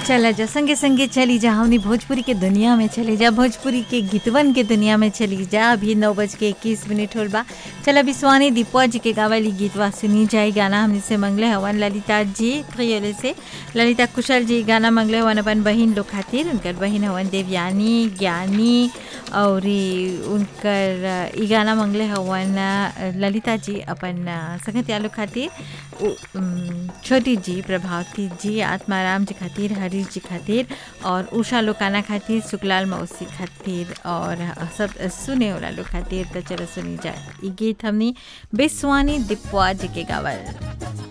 चला जा संगे संगे चली जा हमनी भोजपुरी के दुनिया में चले जा भोजपुरी के गीतवन के दुनिया में चली जा अभी नौ बज के इक्कीस मिनट होल बा चला विश्वानी दीपवा जी के गावली गीतवा सुनी जाए गाना हमने से मंगले हवन ललिता जी प्रियोले से ललिता कुशल जी गाना मंगले हवन अपन बहिन लोग खातिर उनकर बहिन हवन देवयानी ज्ञानी और ई उनकर ई गाना मंगले हवन ललिता जी अपन संगत यालो खातिर उ- उम, छोटी जी प्रभावती जी आत्माराम जी खातिर हरीश जी खातिर और उषा लोकाना खातिर सुकलाल मौसी खातिर और सब सुने वाला लोग खातिर तो चलो सुनी जाए ई गीत हमनी बेसवानी दिपवा जी के गावल